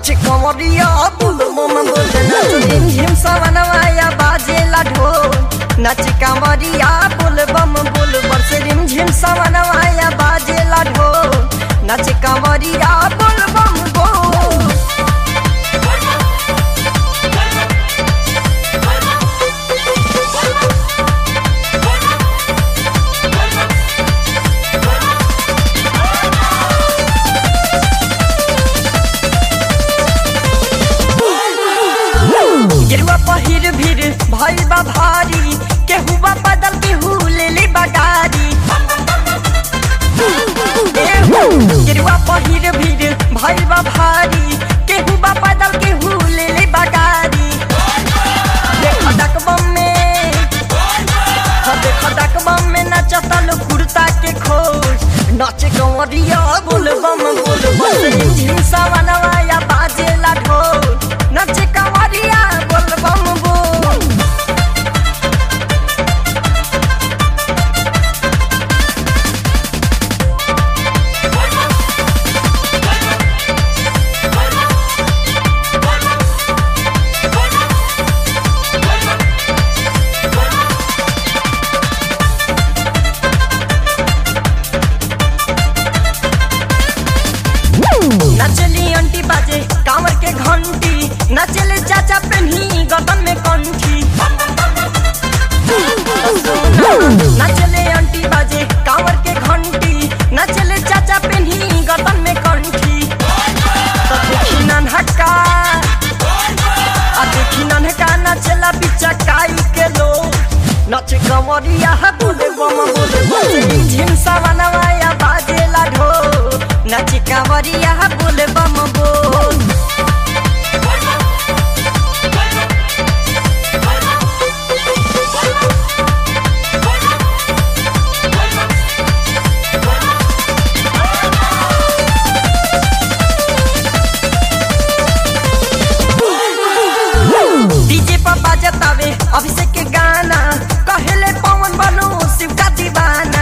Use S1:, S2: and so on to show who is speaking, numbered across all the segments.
S1: नाच कंवरिया बुल बम बुल नाच रिम झिम सवनवाया बाजेला ढोल नाच कंवरिया बुल बम बुल बरस रिम झिम सवनवाया बाजेला ढोल नाच कंवरिया बुल बम बोल गिरुआ पहिर भीर भइल बा भारी केहू बा बदल केहू ले ले बगारी गिरुआ पहिर भीर भइल बा भारी केहू बा बदल केहू ले ले बगारी देख डकबम में हाँ देख डकबम में नचता लो कुर्ता के खोज नाच कंवरिया बोल बम बोल बम झिम सवनवाया बाजेला ढोल नाच कंवरिया बोल बम बोल नचली अंटी बाजे कांवर के घंटी नचले चाचा पेन्ही गगन में कंठी नचले अंटी बाजे कांवर के घंटी नचले चाचा पेन्ही गगन में कंठी तो देखी नन्हका आ देखी नन्हका नचला बिचा काई के लो नच कंवरिया बोले बम बोले बोले झिम सवनवाया बाजेला ढोल नच कंवरिया बोले बम बोल डीजे पर बाजतावे अभिषेक के गाना कहले पवन बनो शिव का दीवाना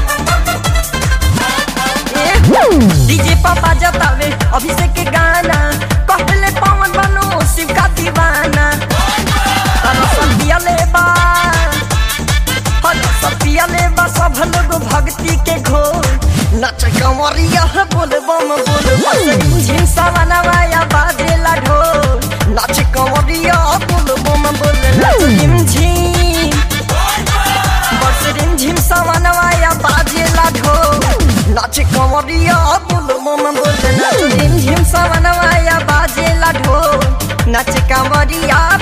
S1: डीजे पर बाजतावे अभिषेक के गाना कहले पवन बनो शिव का दीवाना तरसन पियले बा हर पियले बा सब लोग भक्ति के घोर नच कंवरिया बोल बम बोल बम झिम सवनवाया बाजेला ढोल नाच कंवरिया बोल बम बोल नाच झिम झिम बस रिम झिम सवनवाया बाजेला ढोल नाच कंवरिया बोल बम बोल नाच रिम झिम सवनवाया बाजेला ढोल नाच कंवरिया